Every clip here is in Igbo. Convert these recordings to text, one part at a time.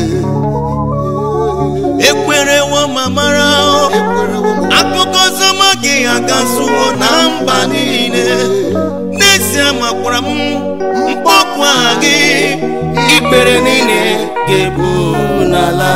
ekwerewo ma mara akụkọ ọzọma gị agazuo na mba niile n'ezie makwara m mkpọkụ aha gị ikpere niile ga-ebu n'ala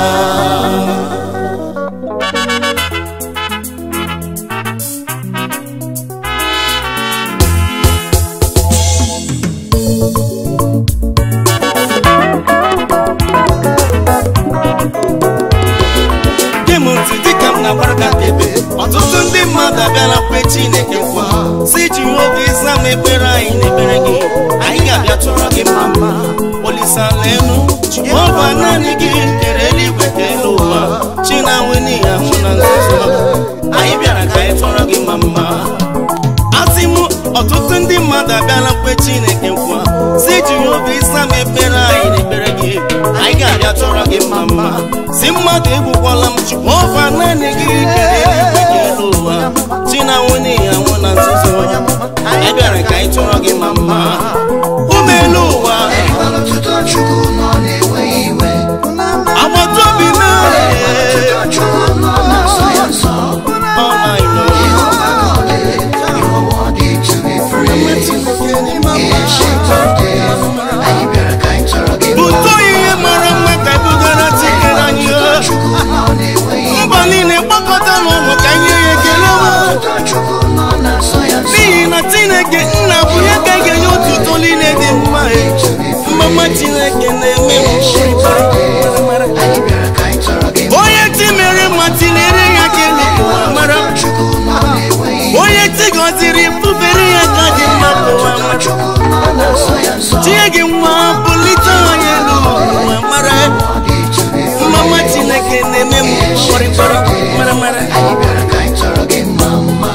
gị m ntị dịka m na-agbara ka ebe ọtụtụ ndị mmadụ abịala kwe chineke nkwa si jehova ịza m ekpere anyị na-ekpere gị anyị ga-abịa chọrọ gị mma mma olisala elu jehova naanị gị kere eluigwe ka elu ụwa chi na-anwụ n'ihi ahụ na nzuzo anyị bịara ka anyị chọrọ gị mma mma asị m ọtụtụ ndị mmadụ abịala kwe chineke nkwa si jehova ịza m ekpere anyị na-ekpere gị anyị ga-abịa chọrọ gị mma mma si mmadụ egbukwala m jehova naanị gị kere eluigwe ka elu ụwa chi na-anwụ n'ihi anwụ na nzuzo anyị bịara ka anyị chọrọ gị mma mma ume elu ụwa Erikwala otuto Chukwu nọ na-enweghị iwe agbata obi m Otuto Chukwu nọ na-asọ ya nsọ ọ na-ịnọ Jehovah God, you are worthy to be praised. Ancient of days, anyị bịara ka anyị chọrọ gị mma. bụtụ ihe mara mma ka ebugara tikere anyị Otuto Chukwu nọ na-enweghị iwe mba niile gbakọta n'ụlọ ka nye ya ekele o. Otuto Chukwu nọ na-asọ ya nsọ n'ihi na chineke nna bụ ya ka ga-enye otuto niile dị mma e. mmama chineke na-eme m Ancient of days, anyị bịara ka anyị chọrọ gị mma. onye ti mere ma tinyere ya ka elu ụwa mara Otuto Chukwu nọ na-enweghị iwe onye ti gọziri fufere ya ka dị mma ka ụwa Otuto mara Chukwu nọ na-asọ ya nsọ tie gị nwa bulite onye elu ụwa mara Worthy to be mmama praised. chineke na-eme m kpọrịkpọrọ mara mara Anyị bịara ka anyị chọrọ gị mma mma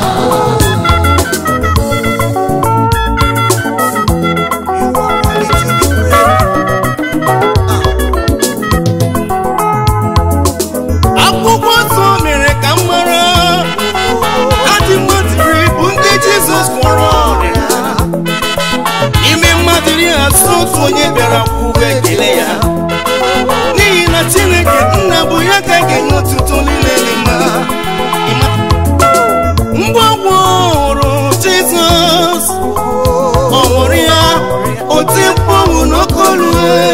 akwụkwọ nsọ mere ka m mara adị mmadụri bụ ndị jizọs gwọrọ ọrịa ime mmadụ iri asụ otu onye bịara kwuwe ekele ya n'ihi na chineke nna bụ ya ka ga-enye otuto niile dị mma Ịma- mgbe ọ gwọrọ jizọs ọ nwụrụ ya oti mkpọnwụ n'okolu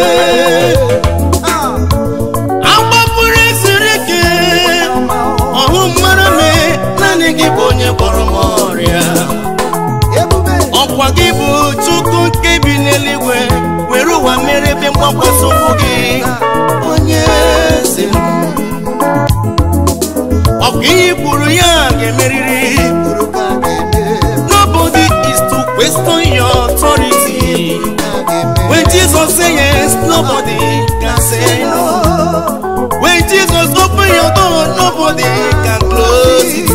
agbapụrụ eziri ike ọhụ mmadụ mee naanị gị bụ onye gwọrọ m ọrịa ọkwa gị bụ chukwu nke bi n'eluigwe were ụwa mere ebe mgbakwasị ụkwụ gị onye eze m. ọkwa ihe i kwuru ya ga-emerịrị nobody is to question your authority when jesus say yes nobody can say no when jesus open your door nobody can close it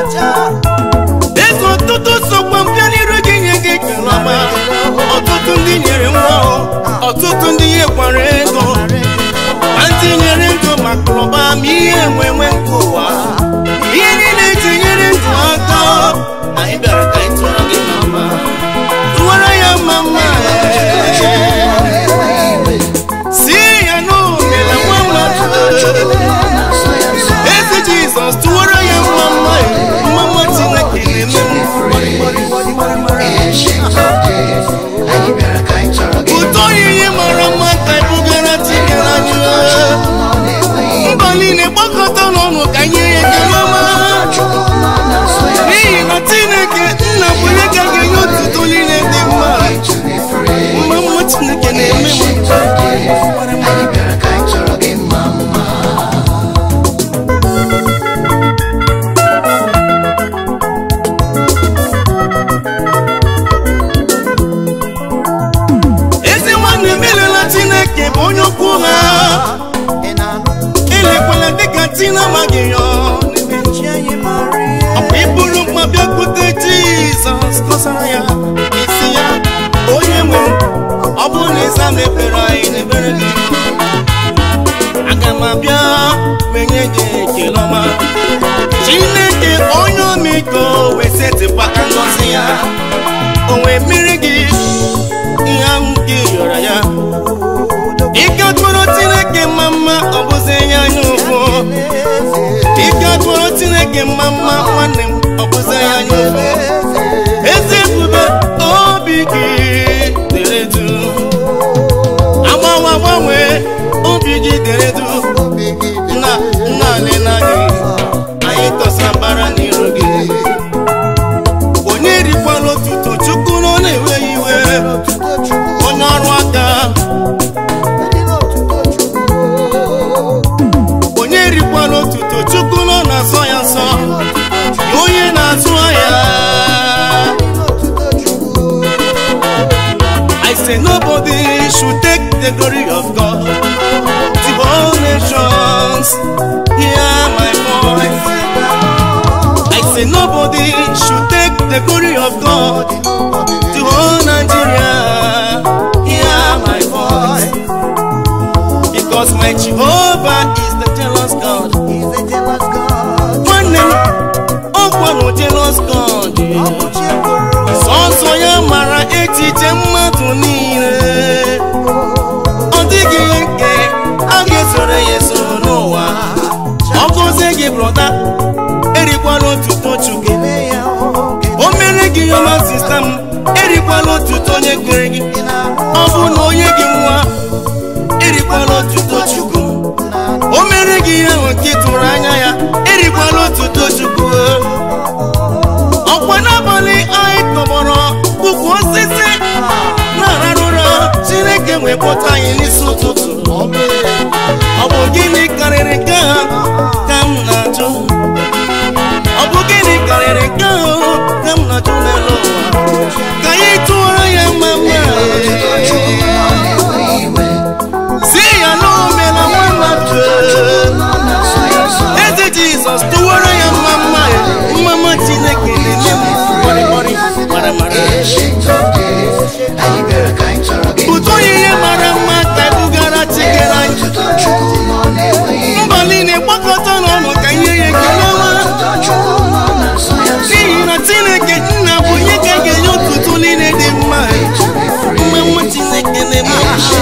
ego ọtụtụ sokwa mbịa n'iru gị nye gị ekele ọma ọtụtụ ndị nyere nwa ọtụtụ ndị nyekwara ego ma ndị nyere ego maka ụba ma ihe enwenwe nke ụwa ihe niile tinyere ndụ aka anyị bịara ka anyị tụọrọ gị mama tụwara ya mama si ya n'omela nwa mmadụ eze jizọs tụwara ya mama mama chineke na-eme Ancient of days, anyị bịara ka anyị chọrọ gị ụtọ ihe mara mma ka ebugara tikere anyị nọ na-enweghị mba niile gbakọta n'ọnụ ka nye ya ekele ọma Chukwu nọ na-asọ ya n'ihi na chineke nna bụ onye ka ga-enye otuto niile dị mma to be praised. mma mma chineke na-eme m Ancient of days, anyị bịara ka anyị chọrọ gị mma mma ezi nwanne m elela chineke bụ onye okwu ha elekwala dịka tina amaghị ya ọkwa iburu mkpa bịakwute jizọs kọsara ya isi ya onye nwe ọ bụrụ na ịza mepere anyị n'ebere gị aga m abịa menye gị ekele ọma chineke onye omiko wee setịpụ aka ngọzi ya o wee mmiri gị ihe ahụ nke ị yọrọ ya ike tụrụ chineke mma mma mma nwanne m ọ bụzi anya ofe ezi ebube obi gị dere du agbanwe agbanwe obi gị dere du nna nna anyị n'anyị anyị tọsa mbara n'iru gị onye rikwala otuto chukwu na ọ na-enweghị iwe onye ọrụ aka onye rikwala otuto chukwu na ọ na-asọ ya nsọ ya onye na-azụ ahịa I say nobody should take the glory of God. The whole nations hear my voice. I say nobody should take the glory of God. The whole Nigeria hear my voice. Because my Jehovah is the jealous God. Nwanne m, ọkwa na jealous God. Sọsọ ya mara echiche mmadụ niile. Ọ dịghị nke a ga-esoro ya eso n'ụwa. Ọ gọzie gị brọda, erikwala otuto Chukwu. O mere gị ọma sista m, erikwala otuto onye kere gị. Ọ bụ na onye gị nwa, erikwala otuto Chukwu. O mere gị ihe ahụ nke ị tụrụ anya ya, erikwala otuto Chukwu. Ọkwa n'abalị anyị tọgbọrọ ukwu osisi na-arara ụra Chineke wee kpọta anyị n'isi ụtụtụ. Ọ bụ gịnị karịrị nke ha ka m na-ajụ? Ọ bụ gịnị karịrị nke ahụ ka m na-ajụ n'elu ụwa? Ka anyị tụọrọ ya mma mma. Si ya na o meela nwa mmadụ. Eze Jizọs tụwara ya mma mma ya. Mma mma Chineke na-eme m mọrịmọrị mara mara. Ụtọ ihe mara mma ka ebugara chikere anyị. Mba niile gbakọta n'ọnụ ka ihe ya ekele ọma. N'ihi na Chineke nna bụ onye ka ga-enye otuto niile dị mma. Mma mma Chineke na-eme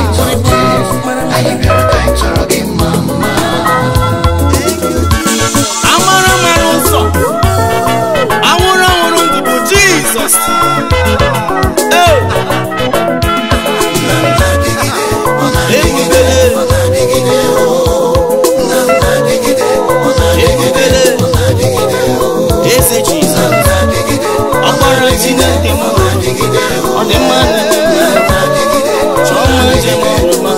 amara mara ụzọ anwụrụ anwụrụ ndụ bụ Jizọs. Ee, ebubele ebubele eze Jizọs ọkpara Chineke m ọ dị mma na chọọ mma njem ọrụma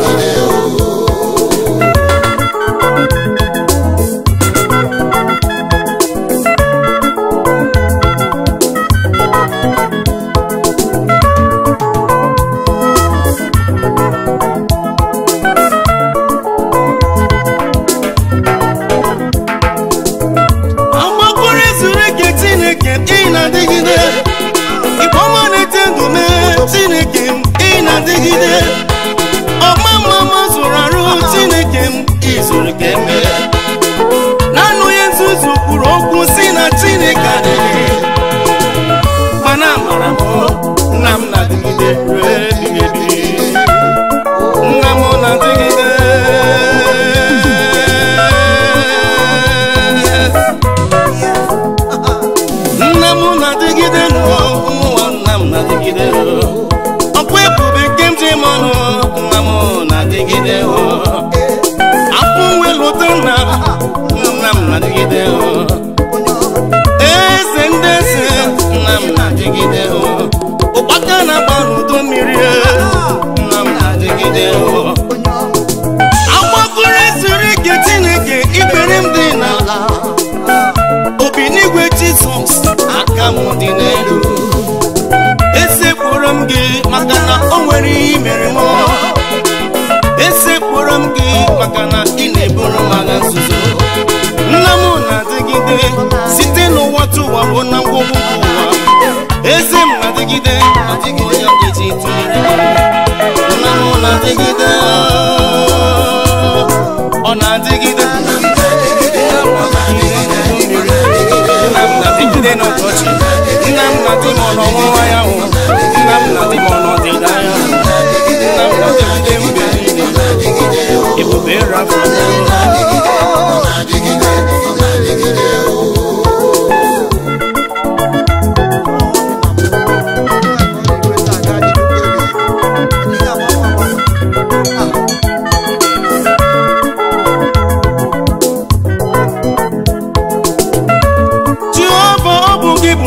agbakọrọ ezuru ike Chineke ị na-adịgide ikpọma na-ete ndụ mee Chineke m ị na-adịgide ọma mma ma zụrụ arụ Chineke m izuru ka eme naanị onye nzuzu kwuru okwu si na Chineke adịghị mana amara m nna m na-adịgide ruo ebighị ebi nna m na-adịgide nna m na-adịgide n'ụwa ụmụnwa nna m na-adịgide ọkwa ebube nke m ji m ọnụ nna m na-adịgide afọ nwe lụta nna nna m na-adịgide eze ndị eze nna m na-adịgide ụkpaka na-agba n'udo mmiri nna m na-adịgide agbakọrọ ezuru ike Chineke ikpere m dị n'ala obi n'igwe jizọs aka m dị n'elu esekpụrụ m gị maka na o nwere ihe i mere m esekpụrụ m gị maka na ị na-eburu m agha nzuzo nna m na-adịgide site n'ụwa tụwa bụ na ngwụgwụ nke ụwa eze m na-adịgide adịghị onye ọ ga-eji tụnyere gị nna m na-adịgide ọ na-adịgide nna m na-adịgide n'ụbọchị nna m na-adị m n'ọwụwa ya hụ nna m na-adị m n'ọdịda ya hụ nna m na-adịgide mgbe niile ebube rafa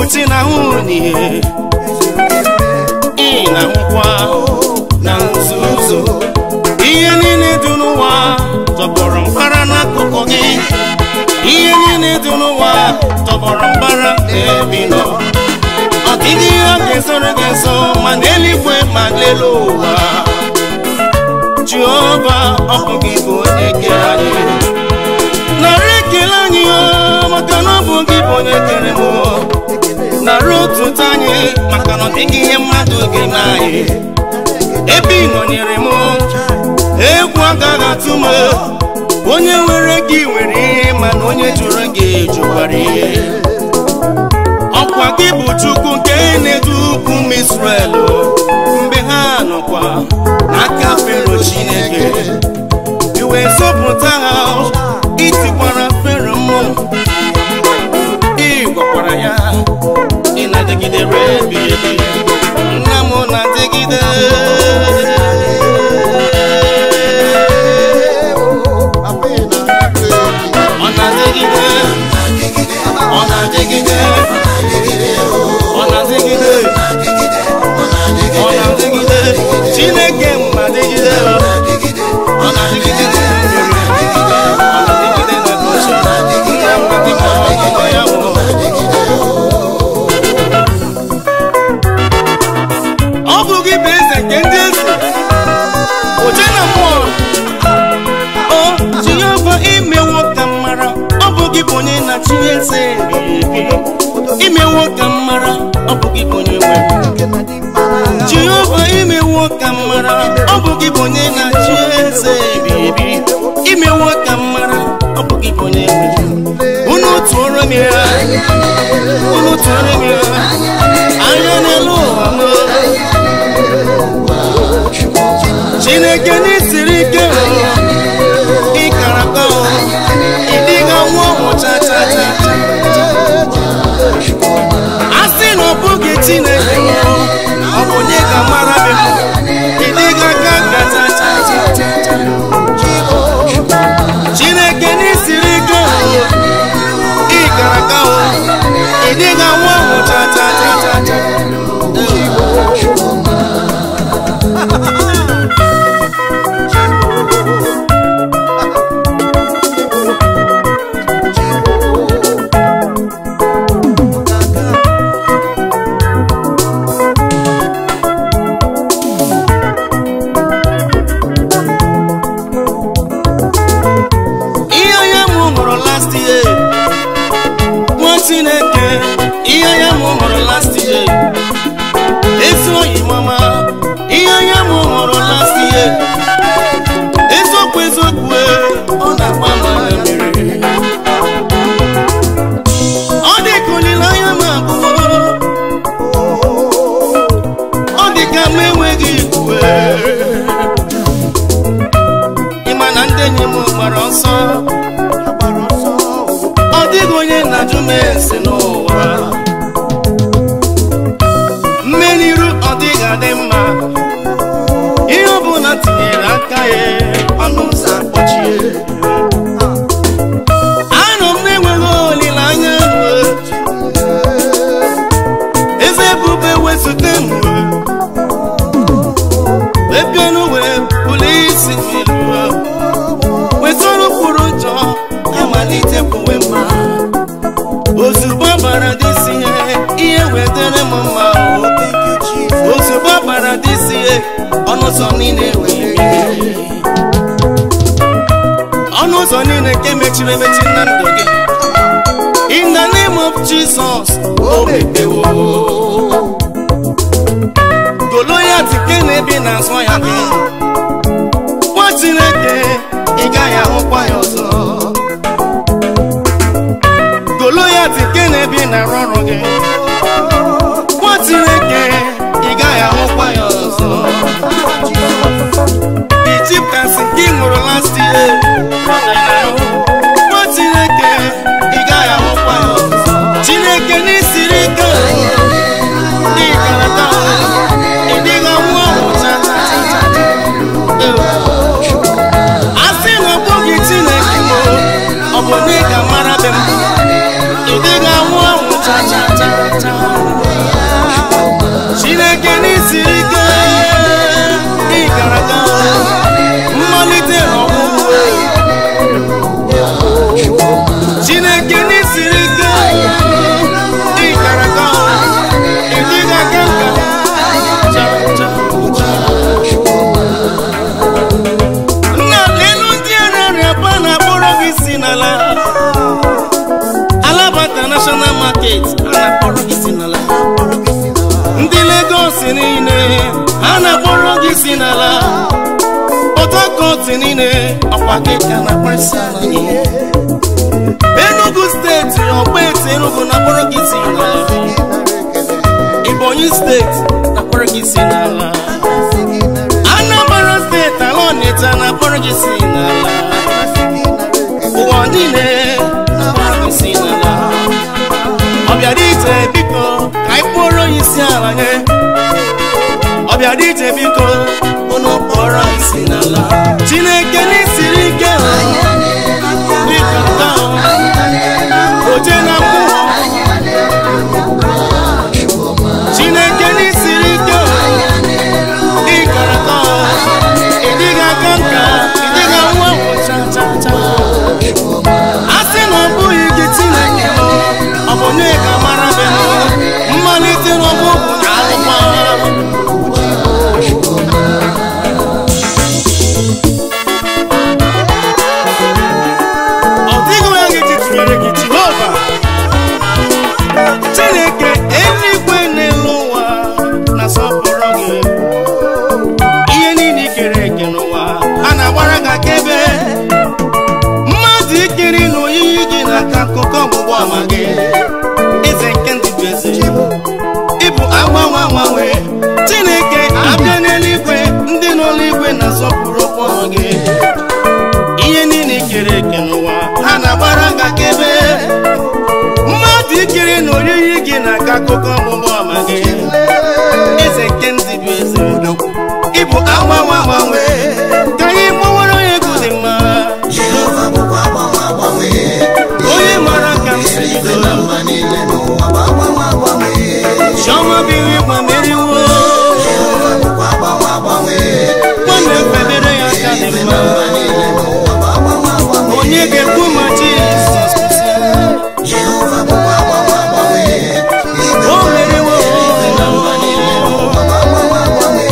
ụbọchị na-ahụ n'ihe ị na-ahụkwa na nzuzo ihe niile dị n'ụwa tọgbọrọ mkpara n'akụkụ gị ihe niile dị n'ụwa tọgbọrọ mkpara n'ebe ị nọ ọ dịghị ihe ọ ga-esoro gị nso ma n'eluigwe ma n'elu ụwa jehova ọ bụ gị bụ onye kere anyị narị ekele anyị o maka na ọ bụ gị bụ onye kere m narị otuto anyị maka na ọ dịghị ihe mmadụ ga-eme anyị ebe ị nọnyere m egwu agaghị atụ m onye nwere gị nwere ihe mana onye jụrụ gị jụkwara ihe ọkwa gị bụ chukwu nke na-edu ukwu m Israel mgbe ha nọkwa n'aka fero chineke iwe zọpụta ha itikwara fero mmụọ ị gwakwara ya ị na-adịgidere ebi ebi nna m na-adịgide ọ na-adịgide ọ na-adịgide ọ na-adịgide ọ na-adịgide chineke ma dịgide ọ na-adịgide ọ na-adịgide na goshen nna m adịgide ọgụgụ ya bụ ọ bụ gị bụ eze nke ndị eze oje na mmụọ o jehova imewo ka m mara ọ bụ gị bụ onye na-achị eze ebighị ebi imewo ka m mara ọ bụ gị bụ onye nwe jehova imewo ka m mara ọ bụ gị bụ onye na-achị eze ebighị ebi imewo ka m mara ọ bụ gị bụ onye nwe unu tụọrọ m ya unu tụọrọ m ya anya n'elu ụwa m chineke n'isiri ike ịkara aka ịdịga nwa ọhụ cha cha cha a sị na ọ bụghị chineke ọ bụ onye ga-amara gị ịdịga aka ga cha cha cha chineke n'isiri ike ịkara aka ịdịga nwa ọhụ cha cha cha cha cha ihe onye mụ hụrụ last year nwa chineke ihe onye mụ hụrụ last year ezi oyi mama ihe onye mụ hụrụ last year eziokwu eziokwu e, ọ na-agba m mmiri ọ dị ka olileanya m abụọ ọ dị ka m enweghị ikwe ịma na ndị enyi m gbara ọsọ ọ dịghị onye na-ajụ m ese n'ụwa mmeniru ọ dịghị adị mma ihe ọbụla tinyere aka ya ọnụ ụzọ akpọchie anọ m na-enweghị olileanya eze ebube wezute m wee bịanụ wee bulie isi m elu wetara ụkpụrụ njọ amalite kwuwe mma ozugbo bara dịsi ihe ihe wetara m mma o. ozugbo bara dịsi ihe ọnụ ụzọ niile wee meghe. ọnụ ụzọ niile nke mechiri emechi na ndụ gị in the name of jesus o mepewo goloyat nke na-ebi n'azụ ya gị nwa chineke ị gaghị ahụkwa ya ọzọ goloyat nke na-ebi na-arụ ọrụ gị nwa chineke ị gaghị ahụkwa ya ọzọ Egyptians nke ị ṅụrụ last year nwa chineke ị gaghị ahụkwa ya ọzọ chineke n'isiri ike dị karata ị dịghị anwụ ahụ cha cha cha cha cha. a sị na ọ bụghị chineke ọ bụ na ị ga-amara be m ị dịghị anwụ ahụ cha cha cha cha a na-akpọrọ gị si n'ala Port Harcourt niile ọkwa gị ka na-akparịsị ala gị Enugu steeti ọgbaeti Enugu na-akpọrọ gị si n'ala Ebonyi steeti na-akpọrọ gị si n'ala Anambra steeti ala Ọnịcha na-akpọrọ gị si n'ala ụwa niile na-akpọrọ gị si n'ala ọbịara ije biko ka anyị kpọrọ ya isi ala nye ọbịara ije biko unu kpọrọ anyị isi n'ala chineke n'isiri ike biko taa oje na mmụọ chineke n'isiri ike ịkara taa ịdịghị aka nka ịdịghị nwa cha cha cha a sị na ọ bụghị gị chineke ọ bụ onye ka mara be mmalite n'ọgbọgwụ na alụkwa ọ dịghị onye ga-eji tụnyere gị jehova chineke eluigwe n'elu ụwa na-asọpụrụ gị ihe niile i kere eke n'ụwa a na-agbara gị akaebe mmadụ ikiri na oyiyi gị na-aka akụkọ ọgbụgbọ ama gị eze nke ndị bụ eze ịbụ agbanwe agbanwe chineke abịa n'eluigwe ndị nọ n'igwe na-asọpụrụ okwu ọnụ gị ihe niile ikere eke n'ụwa ha na-agbara gị akaebe mmadụ ikiri na oyiyi gị na-aka akụkọ ọgbụgbọ ama gị eze nke ndị bụ eze ịbụ agbanwe agbanwe ka anyị gbawara onye egwu dị mma Jehova bụkwa agbanwe agbanwe onye mara ka m si Ife na mba niile n'ụwa bụ agbanwe agbanwe chiọma biri igwe meriwo Jehova bụkwa agbanwe agbanwe nwanne mfebere ya aka dị mma mba niile n'ụwa bụ agbanwe agbanwe onye ga-ekwu ma jizọs kwụsị Jehova bụkwa agbanwe agbanwe Ife o meriwo na mba niile n'ụwa bụ agbanwe agbanwe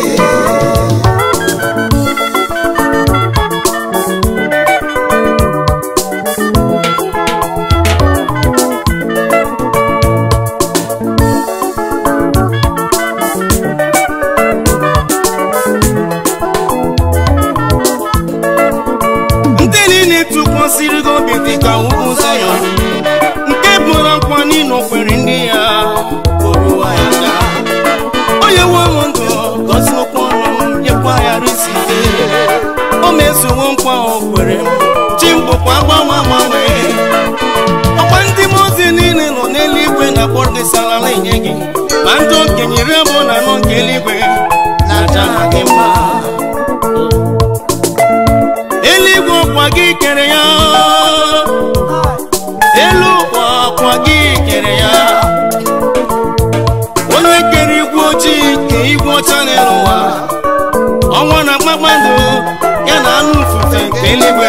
ndị niile tụkwasịrị gị obi dị ka ugwu zayọn nke bụrụ nkwa n'ịnọ kwere ndị ya oruwa ya ga onye nwe m ndụ gọzie okwu ọnụ m nyekwa ya risite o mezuwo nkwa o kwere m chi m bụkwa agbanwe agbanwe ọkwa ndị mmụọ ozi niile nọ n'eluigwe na-akpọrọ gị salala enye gị ma ndị okenye iri abụọ na anọ nke eluigwe na-aja ha gị mma eluigwe ọkwa gị kere ya elu ụwa ọkwa gị kere ya onye kere igwe ojii ka igwe ọcha n'elu ụwa ọnwa na kpakpando ya na anụ ufufe nke eluigwe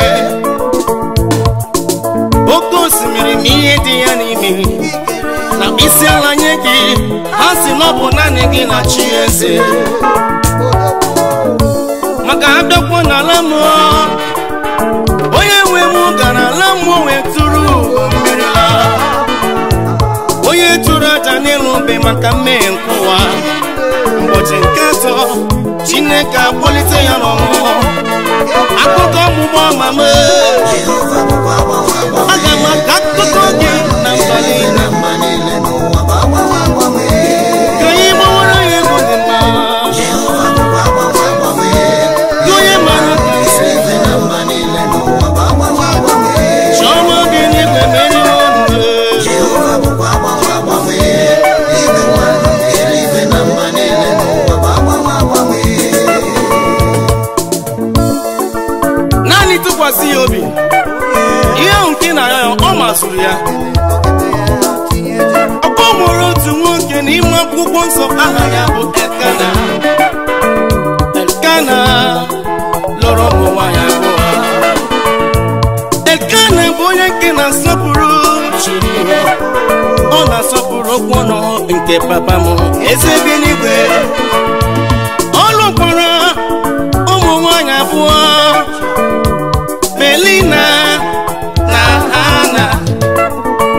oke osimiri ma ihe dị ya n'ime na isi ala nye gị ha si na ọ bụ naanị gị na chi eze maka abịakwa n'ala mmụọ onye nwe m gara ala mmụọ wee tụrụ mmiri la onye tụrụ aja n'elu mbe maka mmehie nke ụwa ụbọchị nke atọ chineke akpọlite ya n'ọmụmụ akụkọ ọgbụgbọ ama m Jehova bụkwa agbanwe agbanwe aga m aka akụkọ gị na mba niile na mba niile n'ụwa bụ agbanwe agbanwe ka anyị gbawara ya ego dị mma Jehova bụkwa agbanwe agbanwe gị onye mara ka isi Ife na mba niile n'ụwa bụ agbanwe agbanwe chọọma gị n'igwe meriwo ndụ Jehova bụkwa agbanwe agbanwe Igwe mmadụ eluigwe na mba niile n'ụwa bụ agbanwe agbanwe naanị tụkwasị ya obi ihe ahụ nke na ya ọ masịrị ya ọkọ mụrụ otu nwoke n'ime akwụkwọ nsọ aha ya bụ Elkana Elkana lụrụ ụmụ nwaanyị abụọ Elkana bụ onye nke na-asọpụrụ Chukwu ọ na-asọpụrụ okwu ọnụ nke papa m eze bi n'igwe ọ lụkwara ụmụ nwaanyị abụọ Belina na Hana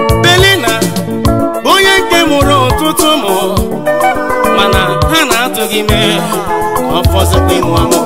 Belina bụ onye nke mụrụ ọtụtụ ụmụ mana ha na-atụ gị mee ka ọ fọzikwa ịmụ amụ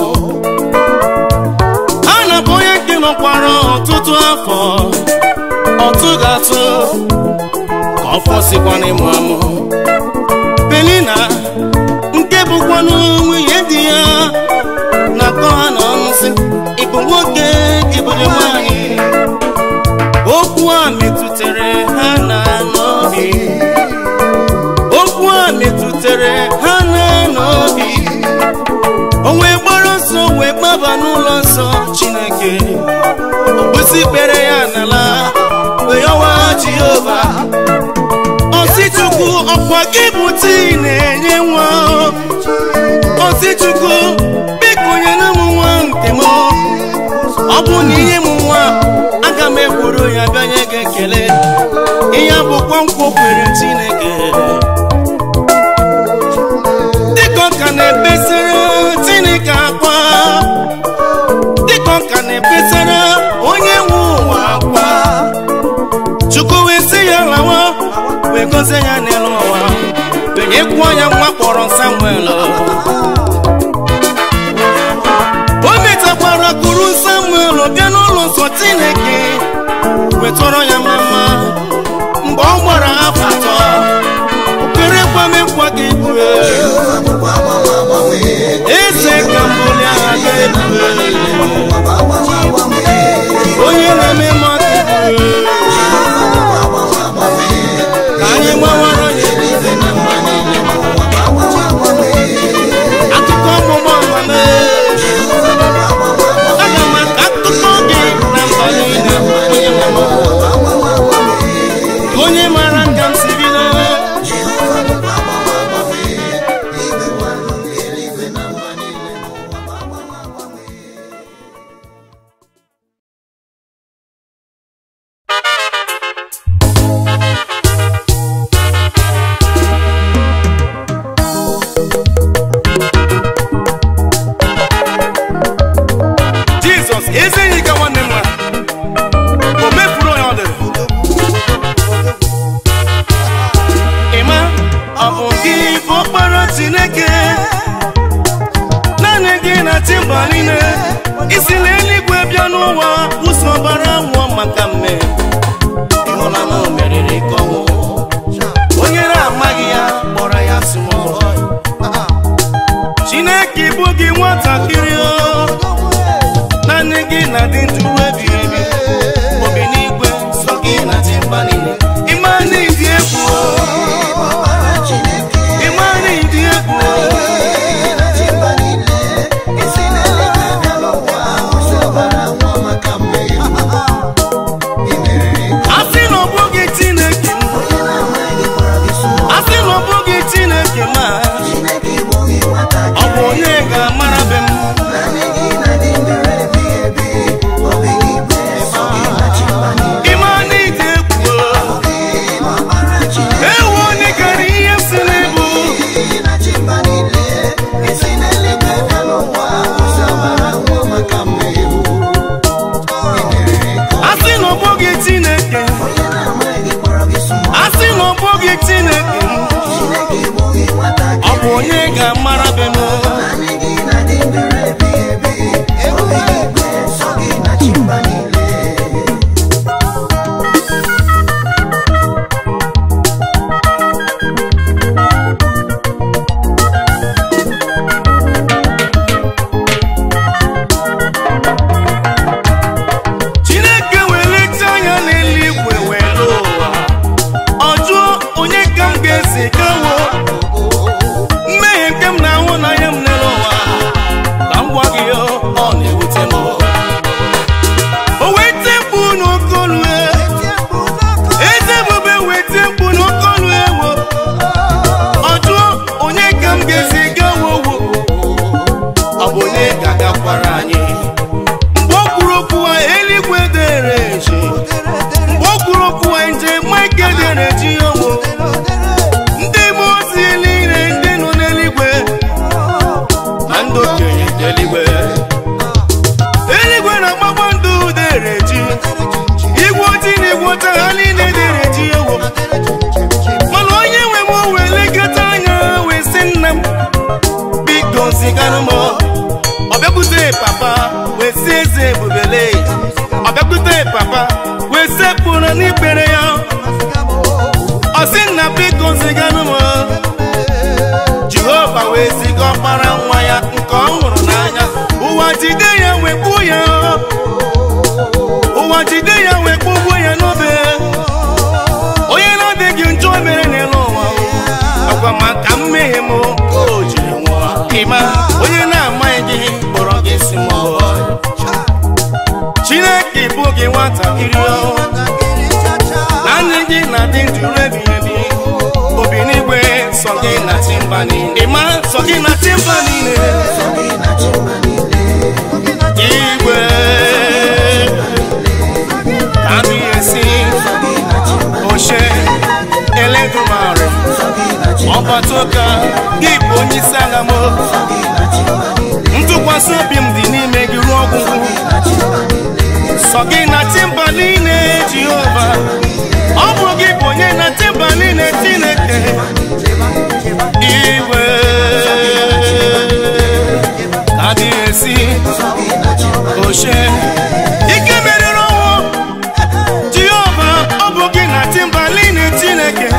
a na-abụ onye nke nọkwara ọtụtụ afọ ọtụ ga-atụ ka ọ fọsikwa n'ịmụ amụ belina nke bụkwanụ nwunye di ya na-akọ ha n'ọnụ sị ịbụ nwoke ịbụrụ nwanyị okwu a metụtara ha na n'obi okwu a metụtara ha na n'obi o wee gbara ọsọ wee gbaba n'ụlọ nsọ chineke okpụsị kpere ya n'ala wee yọwa jehova osi chukwu ọkwa gị bụ tii na-enye nwa osi chukwu biko nyere m nwa nke m ọ bụ na ihe m nwa aga m ekwuru ya bịanye gị ekele ihe a bụkwa nkwa o kwere chineke dịka ọ ka na-ekpesara chineke akwa dịka ọ ka na-ekpesara onye nwe ụwa akwa chukwu wee sị ya lawa wee gozie ya n'elu ụwa wee nyekwuo ya nwa kpọrọ samuel o metakwara kuru samuel bịa n'ụlọ nsọ chineke wetọrọ ya mama mgbe ọ gbara afọ atọ kwere kwamekwa gị ebube eze ka mbuli agha ga ebube onye na-eme mmadụ ebube ka anyị gbawara ya ebube akụkọ ọgbụgbọ mama aga m aka akụkọ gị na mba niile onye mama onye mara ka m si bido jizọs ezi enyi ka nwanne m nwa o mefuru onye ọ dịrị ịma ọ bụ gị bụ ọkpara chineke naanị gị na timba niile isi n'eluigwe bịa n'ụwa ụzọ ọbara nwụọ maka mme ịhụla na o meriri ka ọnwụ onye na-amaghị ya kpọrọ ya small chineke bụ gị nwatakịrị o naanị gị na dị ndụ ebighị ebi obi n'igwe sọ gị na timba niile ịma na ịdị egwu o. ịma na ịdị egwu o. asị na ọ bụghị chineke m asị na ọ bụghị chineke ma ọ bụ onye ga-amara be m ee papa wee sekpụrụ n'ikpere ya ọ sị nna biko ziganụ m jehova wee ziga ọkpara nwa ya nke ọ hụrụ n'anya ụwa jide ya wee gbuo ya ụwa jide ya wee kpụgbuo ya n'obe onye na-adịghị njọ mere n'elu ụwa ọkwa maka mmehie m ka o jiri nwụọ ịma onye na-amaghị gị kpọrọ gị si mụọ chineke bụ gị nwatakịrị o naanị gị na-adị ndụ ruo ebighị ebi obi n'igwe sọ gị na timba niile ịma sọ gị na timba niile igwe ka adịghị esi oche eledumare ọgbatoka gị bụ onye isi agha m ntụkwasị obi m dị n'ime gị ruo ọgwụgwụ sọ gị na timba niile jehova ọ bụ gị bụ onye na timba niile chineke igwe ka adịghị esi oche ike meriri ọnwụ jehova ọ bụ gị na timba niile chineke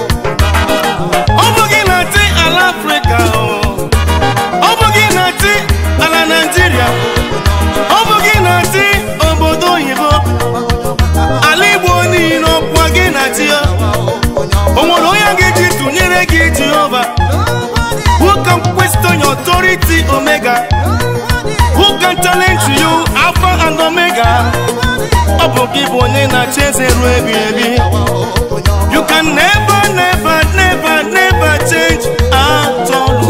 ọ bụ gị na-ati ala afrịka o. ọ bụ gị na-ati ala naijiria ọ bụ gị na-ati obodo oyibo ala igbo niile ọkwa gị na-ati ya o nwere onye ga-eji tụnyere gị jehova who can question your authority omega who can challenge you alpha and omega ọ bụ gị bụ onye na-achị eze ruo ebi ebi you can never never never never change at all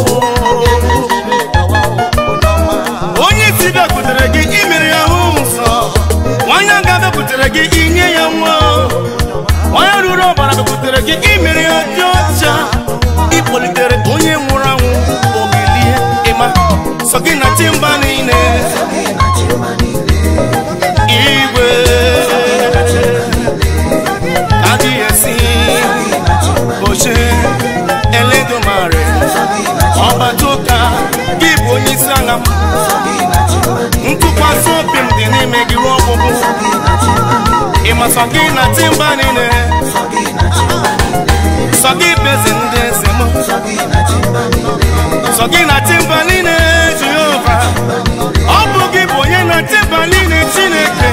onye isi bịakwutere gị imere ya hụ nsọ nwanyị aga bịakwutere gị inye ya nwa nwanyị ruru ọbara bịakwutere gị imere ya dị ọcha ịkpọlitere onye nwụrụ anwụ obilie ịma sọ gị na timba niile igwe adịghị esi oche eledumare ọbata ụka gị bụ onye isi agha m ntụkwasị obi m dị n'ime gị ruo ọgwụgwụ ịma sọ gị na timba niile sọ gị bezi ndị eze m sọ gị na timba niile jehova ọ bụ gị bụ onye na timba niile chineke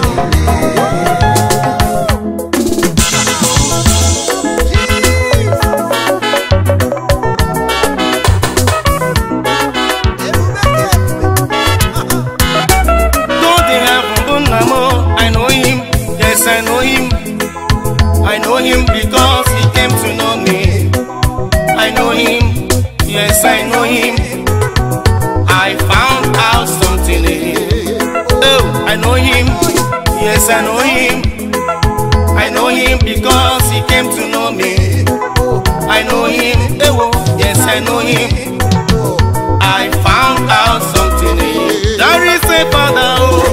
God in heaven bụ nna m I know him yes I know him I know him because he came to know me I know him yes I know him I found out something in him oh I know him yes I know him I know him because he came to know me I know him oh yes I know him I found out something in him there is a father oh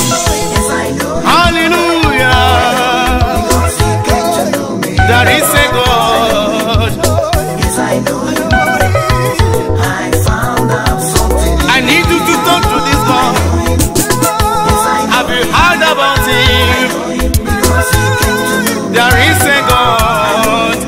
hallelujah there is a God I need you to talk to this God have you heard about him there is a God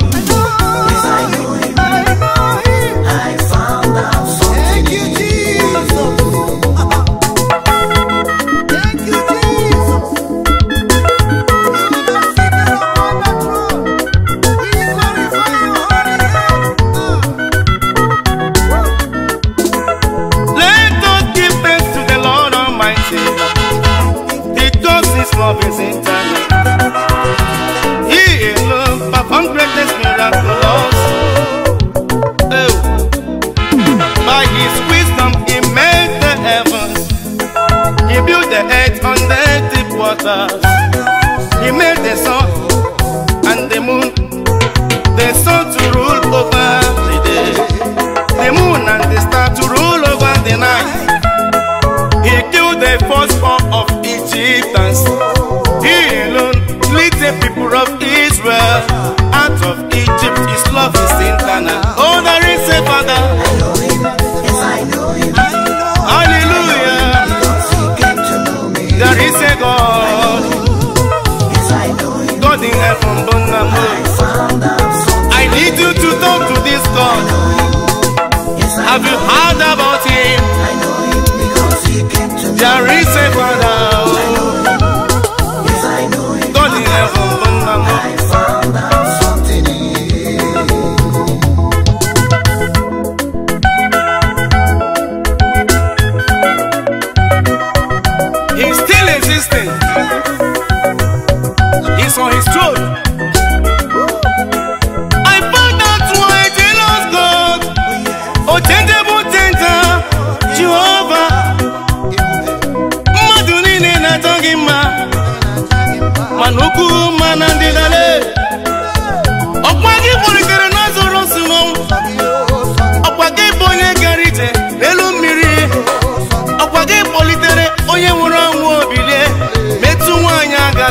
Let us give thanks to the Lord Almighty because His love is eternal. He alone performed greatest miracles. Oh. By His wisdom, He made the heavens. He built the earth on the deep waters. He made the sun and the moon, the sun to rule over the day the moon and the star to rule over the night. He killed the firstborn of Egyptians. He alone lead the people of Israel out of Egypt. His love is internal. Oh, there is a Father. Hallelujah. There is a God.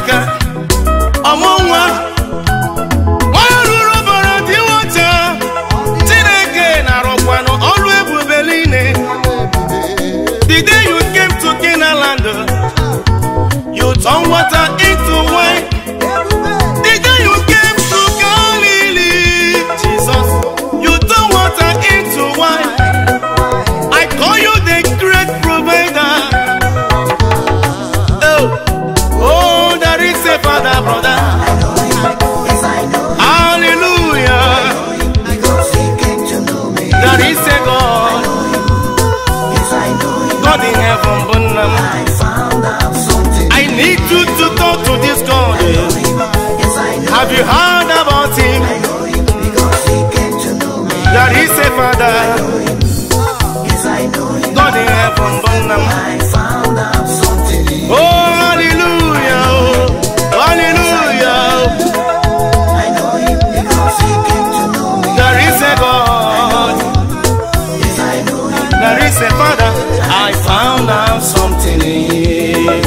aka ọmụ nwa nwa ruru ụbọrọ dị nwata chineke na-arụkwanụ ọrụ ebube niile the day you came to Canaan land you turn water into wine the day you came to Galilee Jesus you turn water into wine I call you the great provider oh oh there is a father brother Yes, I know him hallelujah because he came to know me. there is a God Yes, I know him. God in heaven bụ nna m I found out something. I need you to talk to this God Yes, I know. have you heard about him I know him because he came to know me. there is a father Yes, I know him. God in heaven bụ nna m I found out something. oh hallelujah oh hallelujah I know him because he came to know me. there is a God Yes, I know him. there is a father I found out something in him.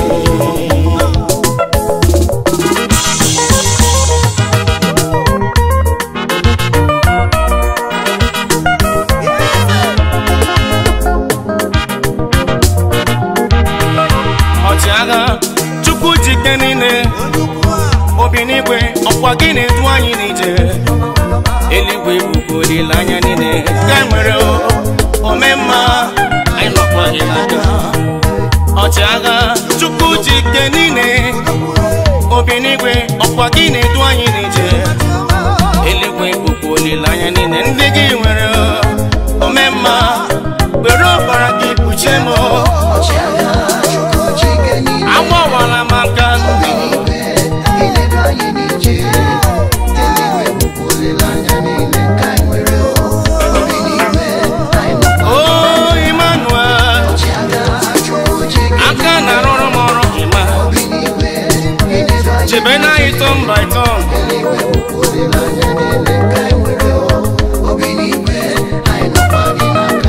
ọchịagha chukwu jike niile obi n'igwe ọkwa gị na-edu anyị n'ije eluigwe bụkwa olileanya niile ka e nwere o, omemma anyị nọkwa gị n'aka ọchịagha chukwu jike niile obi n'igwe ọkwa gị na-edu anyị n'ije eluigwe bụkwa olileanya niile ndị gị nwere o, omemma were ọbara gị kpuchie m o. Ọchịagha Chukwu Chike niile. agbawala m aka Eluigwe, iledu anyị n'ije. Eluigwe bụkwa olileanya niile nke anyị nwere o. Obi n'igwe, anyị nọkwa o Emmanuel Ọchịagha Chukwu Chike aka na-arụrụ m ọrụ ịma Obi n'igwe, iledu anyị chebe na ịtọm baịtọm Eluigwe bụkwa olileanya niile nke anyị nwere o. Obi n'igwe, anyị nọkwa gị n'aka.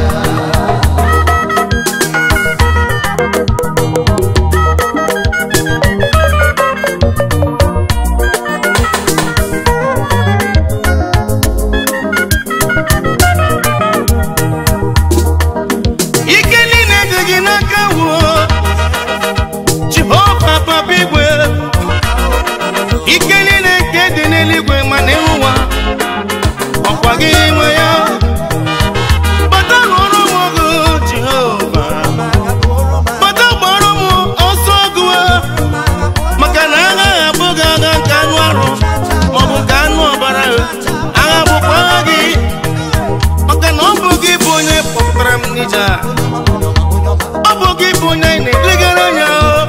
ike niile dị gị n'aka wuo jehova papa igwe ike niile nke dị n'eluigwe ma n'elu ụwa ọkwa gị nwe ya bata n'ọrụ m ọgụ jehova bata gbọrọ m ọsọ ọgụ maka na agha abụghị agha nke anụ arụ maọbụ nke anụ ọbara agha bụkwa agha gị maka na ọ bụ gị bụ onye kpọpụtara m n'ije a ọ bụ gị bụ onye anyị na-elegara anya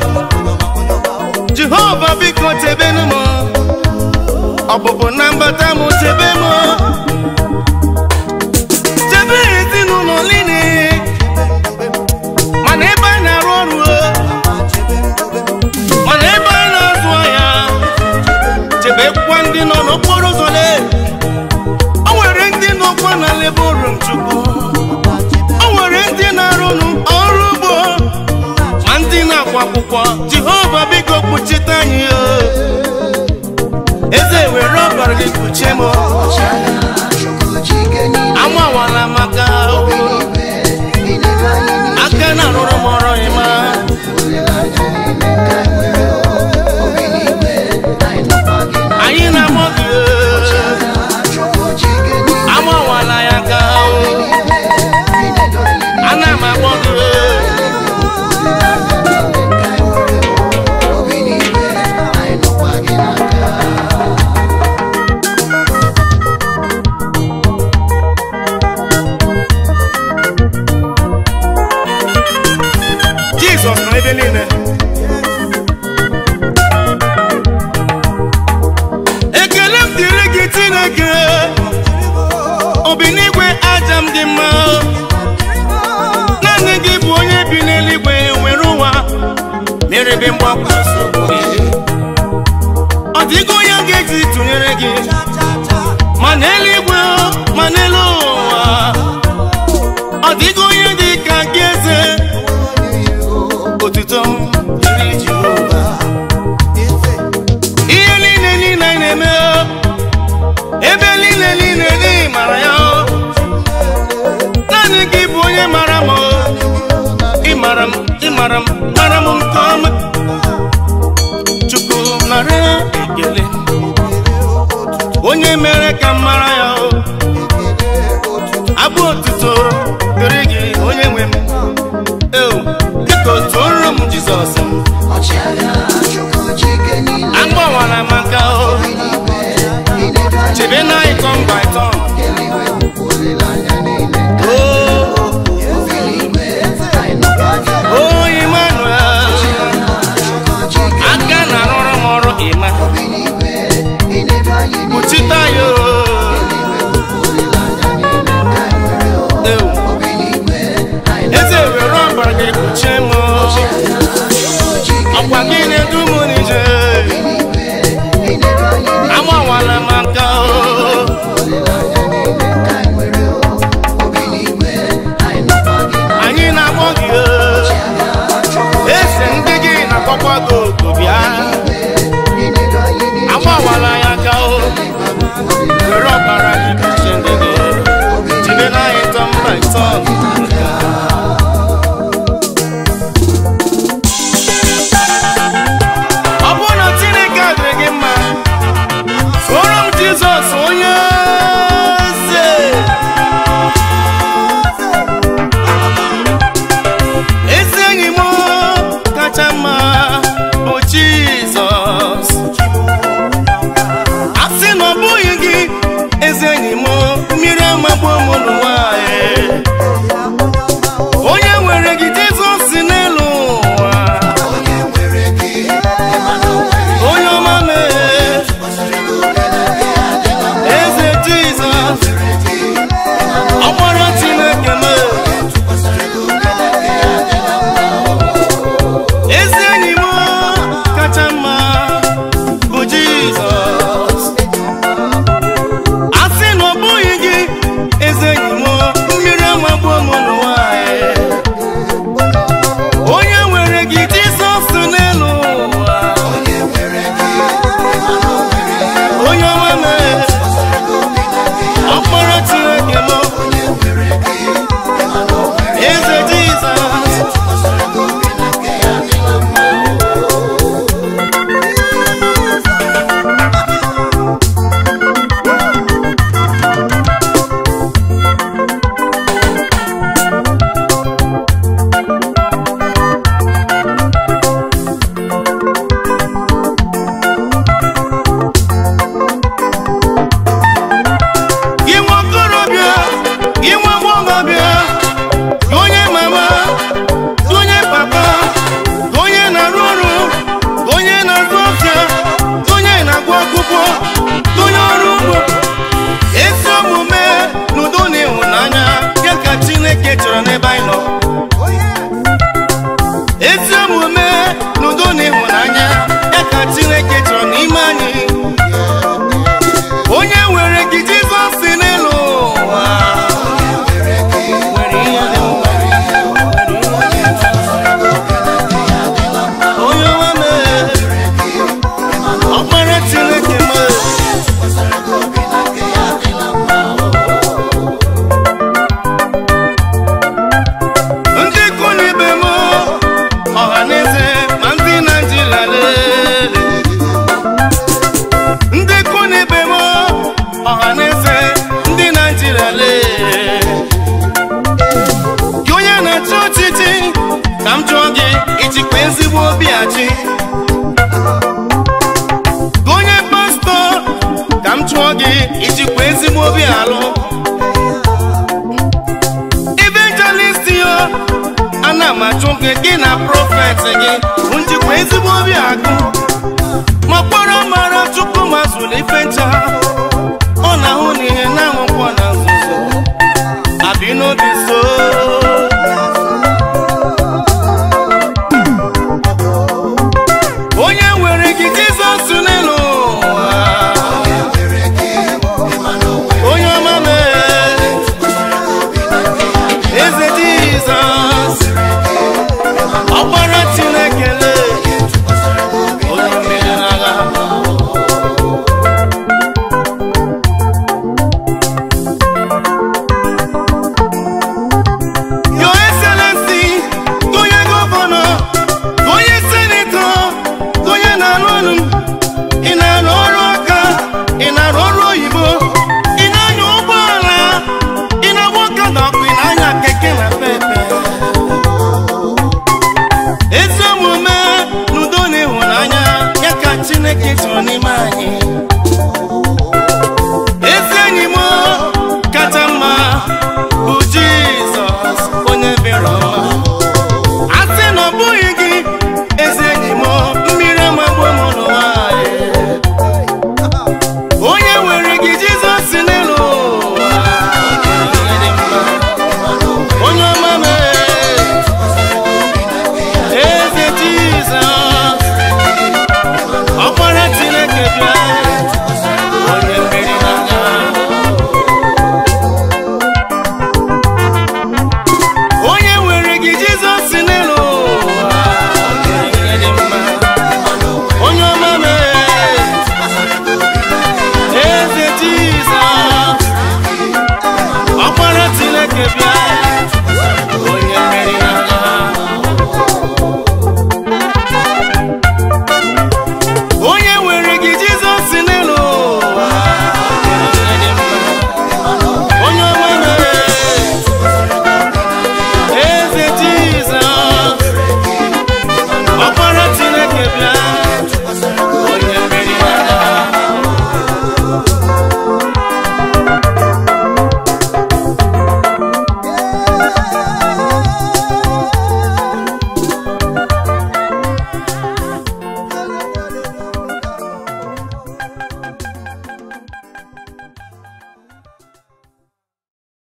jehova biko chebenu m ọpụpụ na mbata m chebe m chebe ezinụlọ niile mana ebe anyị na-arụ ọrụ mana ebe anyị na-azụ ahịa chebekwa ndị nọ n'okporo ụzọ lee o nwere ndị nọkwa na lebel rum chukwu o nwere ndị na-arụnụ ọrụ ugbo ma ndị na-akwa akwụkwọ jehova biko kpuchite anyị o. eze were ọbara gị kpuchie m Ọchịagha Chukwu Chike niile. amawala maka Obi n'igwe, iledu anyị n'ije. aka na-arụrụ m ọrụ ịma Olileanya niile nke anyị nwere o. Obi n'igwe, anyị nọkwa gị n'aka. anyị na-amụ gị o. Chukwu Chike niile. amawala ya aka o. Iledu anyị n'ije. ana m agbọ gị o. Obi n'igwe, anyị nọkwa gị n'aka. jizọs nọ ebe niile ekele m dịrị gị chineke obi n'igwe aja m dị mma naanị gị bụ onye bi n'eluigwe nwere ụwa merebe mgbakwa nsogbu gị ọ dịghị onye ga-eji tụnyere gị ma n'eluigwe ma n'elu ụwa ọ dịghị onye dị ka gị eze otuto m dịrị Jehova mere ka m mara ya o abụ otuto dịrị gị onye nwe m eo dịka otu ọrụ m jizọs m ọchịagha chukwu chike niile agbawara m aka o n'igwe inedu anya chebe na ịtọn by tọn eluigwe bụkwa olileanya niile o obi n'igwe anyị nọkwa gị o Emmanuel chukwu chike aka na-arụrụ m ọrụ ịma obi n'igwe inedu anyị niile kpuchita ya o eluigwe bụkwa olileanya niile ka anyị nwere o Ewu. obi n'igwe anyị eze were ọbara gị kpuchie m o. chukwu chike ọkwa gị na-edu m n'ije n'igwe inedu anyị niile agbawara m aka o olileanya niile ka anyị nwere o obi n'igwe anyị nọkwa gị na anyị na-akpọ gị o eze ndị gị na-akpọkwa gị oku bịa inedu anyị niile agbawara ya aka o were ọbara gị kpuchie ndị gị jide na anyị tọm by tọm ọ bụrụ na chineke adịrị gị mma soro m jizọs onye eze ezi enyi m kacha mma bụ jizọs a sị na ọ bụghị gị ezi enyi m mmiri amagbuo m n'ụwa ee. onye nwere gị jizọs si n'elu ụwa onye nwere gị ịmana o nwere onye ọma mee eze jizọs ọgbara chineke mee ezi enyi m kacha mma bụ jizọs a sị na ọ bụghị gị ezi enyi m mmiri amagbuo m n'ụwa ee. onye nwere gị jizọs n'elu ụwa onye nwere gị ịmana o nwere onye ọma mee ọkpọrọ chineke m onye nwere gị ịmana o nwere eze jizọs tụkwasịrị gị obi na nke ya adịla mma gị nwa okorobịa gị nwa agbọghọbịa gị onye mama gị onye papa gị onye na-arụ ọrụ gị onye na-azụ ọfịa gị onye na-agụ akwụkwọ gị onye ọrụ ugbo ezi omume na udo na ịhụnanya ya ka chineke chọrọ n'ebe anyị nọ ezi omume na udo na ịhụnanya ya ka chineke chọrọ n'ime anyị onye nwere gị jizọs si n'elu ụwa nwere ihe dị mkpa onye ọma mee ọkpara chineke mee ndị ikwu na ibe m ọha na eze ma ndị naijiria lele ndị ikwu na ibe m ọha na eze ndị naijiria lee gị onye na-achị ọchịchị ka m jụọ gị ijikwa ezigbo obi achị gị onye pastọ ka m jụọ gị ijikwa ezigbo obi alụ evangelist yo ana m ajụ gị gị na prọfet gị njikwa ezigbo obi agụ ma kpọrọ mara chukwu ma zụlụ ife ncha